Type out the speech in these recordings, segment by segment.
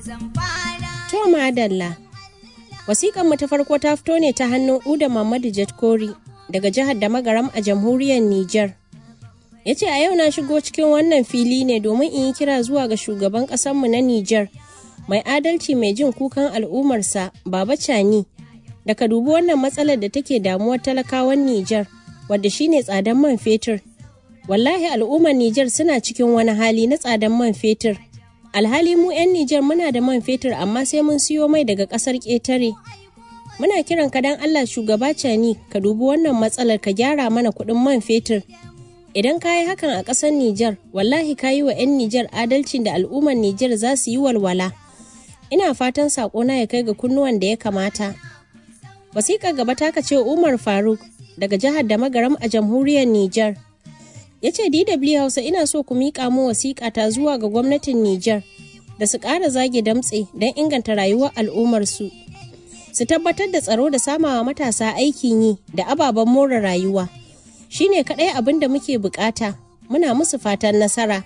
To madalla. Wasiƙan mu ta farko ta fito ne ta hannun Uda Mamadu Jatkori daga jihar da magaram a jamhuriyar Nijar. Ya ce a yau na shigo cikin wannan fili ne domin in yi kira zuwa ga shugaban ƙasanmu na Nijar mai adalci mai jin kukan al'ummarsa Baba Cani da ka dubi wannan matsalar da take damuwar talakawan Nijar wadda shine tsadan man fetur. Wallahi al'ummar Nijar suna cikin wani hali na tsadan man fetur. Alhali mu 'yan Nijar muna da man fetur amma sai mun siyo mai daga ƙasar ƙetare. Muna kiran ka dan Allah shugaba Cani ka dubi wannan matsalar ka gyara mana kuɗin man fetur. Idan ka yi hakan a ƙasar Nijar, wallahi ka yi wa 'yan Nijar adalcin da al'ummar Nijar za su yi walwala. Ina fatan saƙona ya kai ga kunnuwan da ya kamata. Wasiƙar gaba ta ce Umar Faruk daga jihar da magaram a jamhuriyar Nijar. Ya ce DW Hausa ina so ku miƙa mu wasiƙa ta zuwa ga gwamnatin Nijar da su ƙara zage damtse don inganta rayuwar al'ummarsu. Su tabbatar da tsaro da samawa matasa aikin yi da ababen more rayuwa. Shi ne kaɗai abin da muke buƙata. Muna musu fatan nasara.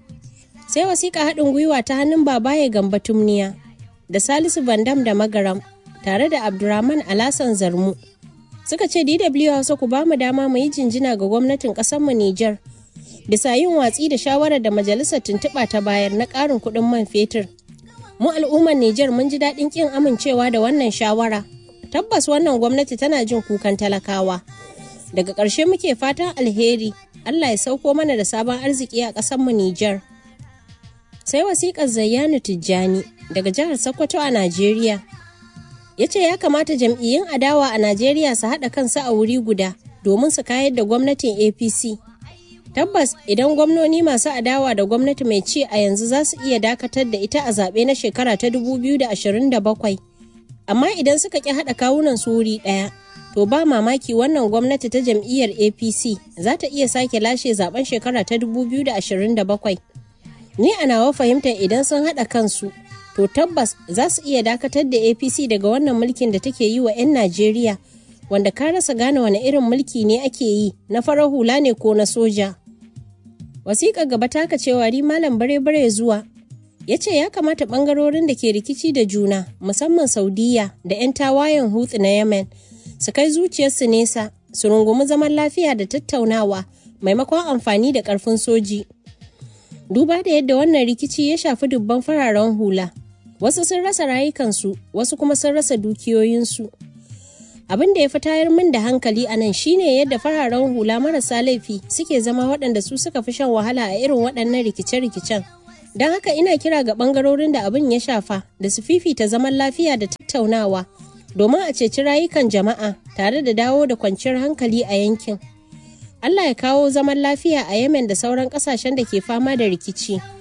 Sai wasiƙa haɗin gwiwa ta hannun babaye gamba tumniya da Salisu Bandam da Magaram tare da Abdurrahman Alasan Zarmu. Suka ce DW Hausa ku ba mu dama mu yi jinjina ga gwamnatin ƙasarmu Nijar bisa yin watsi da shawarar da majalisar tuntuɓa ta bayar na ƙarin kuɗin man fetur. Mu al'ummar Nijar mun ji daɗin ƙin amincewa da wannan shawara. Tabbas wannan gwamnati tana jin kukan talakawa. Daga ƙarshe muke fatan alheri, Allah ya sauko mana da sabon arziki a ƙasarmu Nijar. Sai wasiƙar Zayyanu Tijjani daga jihar Sokoto a Najeriya. Ya ce ya kamata jam'iyyun adawa a Najeriya su haɗa kansu a wuri guda domin su kayar da gwamnatin APC. Tabbas idan gwamnoni masu adawa da gwamnati mai ci a yanzu za su iya dakatar da ita a zaɓe na shekara ta 2027. Amma idan suka ƙi haɗa kawunan su wuri ɗaya, to ba mamaki wannan gwamnati ta jam'iyyar APC za ta iya sake lashe zaben shekara ta 2027. Ni a nawa fahimtar idan sun haɗa kansu, to tabbas za su iya dakatar da APC daga wannan mulkin da take yi wa 'yan Najeriya, wanda ka rasa gane wani irin mulki ne ake yi na farar hula ne ko na soja. Wasiƙar gaba taka cewa ri malam bare-bare zuwa ya ce ya kamata ɓangarorin da ke rikici da juna musamman Saudiya da 'yan tawayen hutsi na Yemen su kai zuciyarsu nesa su rungumi zaman lafiya da tattaunawa maimakon amfani da ƙarfin soji. Duba da yadda wannan rikici ya shafi dubban fararen hula, wasu sun rasa rayukansu, wasu kuma sun rasa dukiyoyinsu. Abin da ya fi tayar min da hankali a nan shine yadda fararen hula marasa laifi suke zama waɗanda su suka fi shan wahala a irin waɗannan rikice-rikicen. Don haka ina kira ga ɓangarorin da abin ya shafa da su fifita zaman lafiya da tattaunawa domin a ceci rayukan jama'a tare da dawo da kwanciyar hankali a yankin. Allah ya kawo zaman lafiya a Yemen da sauran ƙasashen da ke fama da rikici.